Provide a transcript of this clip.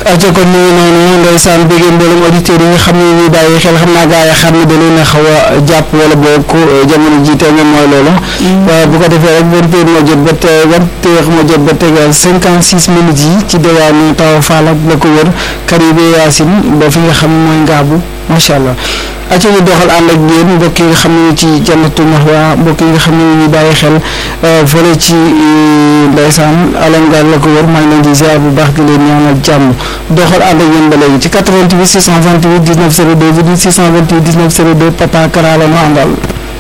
aco kon ñu ngi noonu ndeysaan bëggee mboolem auditeurs yi nga xam ne ñuy bàyyi xel xam naa gaa yi xam ne da leen a xaw a jàpp wala boo ko jamono ji tey moom mooy loolu waaye bu ko defee rek vingt heures moo jot ba te vingt heures moo jot ba tegal cinquante six minutes yi ci diwaanu Tawa Fall ak la ko wër Karibe Yacine ba fi nga xam ne mooy Ngaabu macha allah aco ñu doxal ànd ak yéen mbokk yi nga xam ne ci jannatu maxwa mbokk yi nga xam ne ñu bàyyi xel fële ci ndeysaan alongaar la ko wër maa ngi leen di ziar bu baax di leen ñaanal jàmm doxal ànd ak yéen ba léegi ci 88 628 19 02 628 19 02 papa Kara la ñu àndal